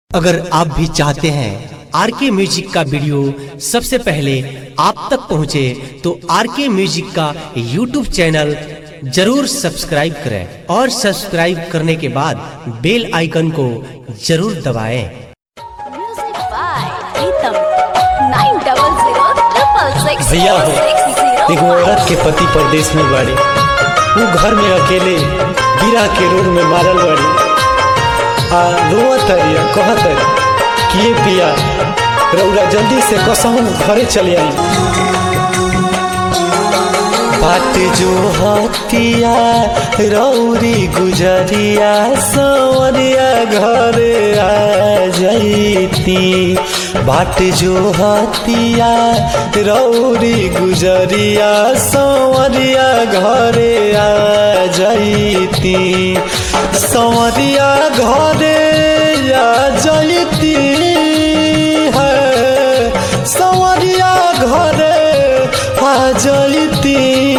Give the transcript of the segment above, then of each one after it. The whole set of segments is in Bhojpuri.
अगर आप भी चाहते हैं आर के म्यूजिक का वीडियो सबसे पहले आप तक पहुंचे तो आर के म्यूजिक का यूट्यूब चैनल जरूर सब्सक्राइब करें और सब्सक्राइब करने के बाद बेल आइकन को जरूर दबाएं। Music by Pritam. Nine double zero triple six भैया four हो six zero एगो five. औरत के पति परदेश में बाड़ी वो घर में अकेले गिरा के रोड में मारल बाड़ी आ रोवत तरिया कहत तरी कि ये पिया रौरा जल्दी से कसहूँ घरे चले आई बात जो हतिया रौरी गुजरिया सवरिया घरे आ जैती बाट जो हतिया रौरी गुजरिया सवरिया घरे आ जैती सवरिया घरे आ जैती है सवरिया घरे आ जैती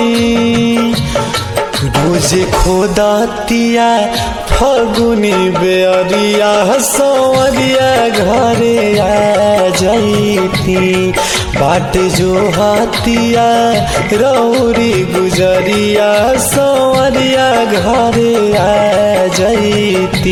रोज खोदतिया फगुनी बेअरिया सवरिया घरे आ जैती बाट जो हतिया रौरी गुजरिया सवरिया घरे आ जैती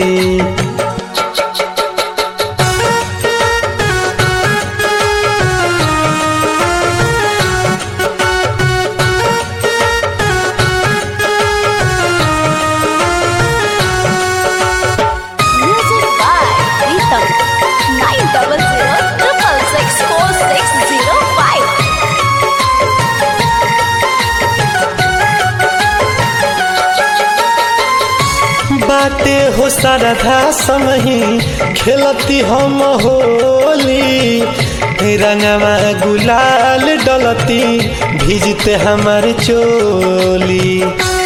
Music by Pritam. Nine double zero triple six four six zero five. बाटे हो सरधा समही खेलती हम होली रंगवा गुलाल डलती भीजते हमार चोली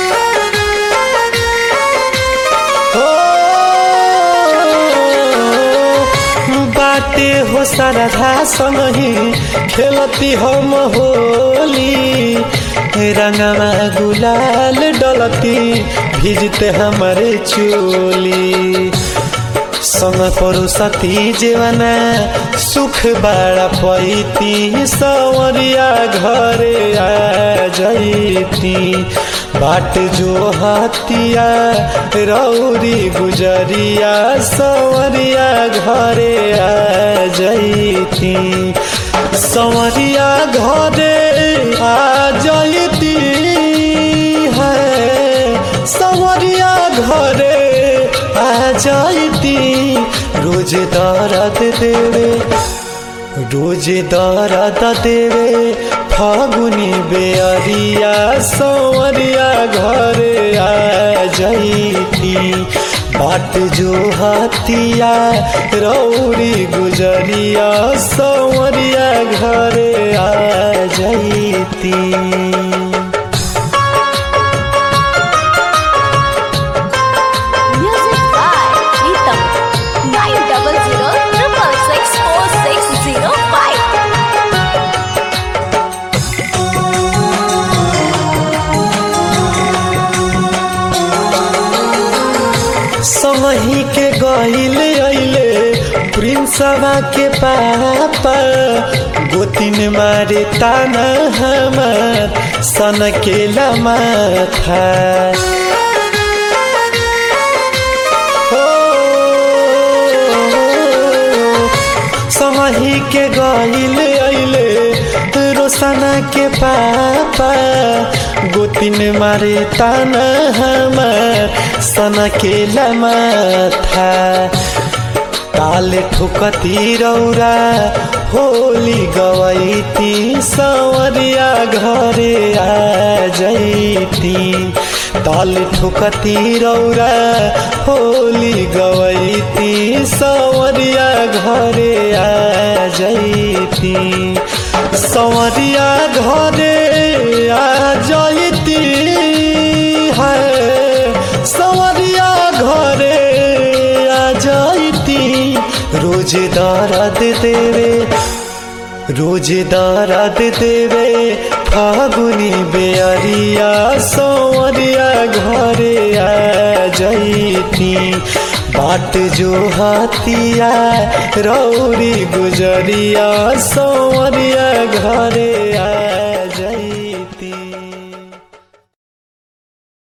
हो बाटे हो सरधा समही खेलती हम होली रंगवा गुलाल डलती भीजते हमारे चोली संग परुसती जीवना सुख बड़ा पैती सवरिया घरे आ जैती बाट जो हतिया रौरी गुजरिया सवरिया घरे आ जैती सवरिया घरे आ जैती है सवरिया घरे आ जैती रोज दर्द देवे रोज दर्द देवे फागुनी बेअरिया सवरिया घरे आ जैती बाट जो हतिया रौरी गुजरिया सवरिया घरे आ जैती Music by Pritam. Nine double zero triple six four six zero five. समही के गईले अइले प्रिंसवा के पापा गोतिन मारे ताना हमार सन के माथा हो, समही के गईले अइले रोसना के पापा गोतिन मारे ताना हमार सना के माथा ताल ठुकती रौरा होली गवैती सवरिया घरे आ जैती ताल ठुकती रौरा होली गवैती सवरिया घरे आ जैती सवरिया घरे आ जैती है सवरिया घरे आ जैती रोज दर्द देवे रोज दर्द देवे फागुनी बेअरिया सवरिया घरे आ जैती बाट जो हाथिया रौरी गुजरिया सौरिया घरे आ जैती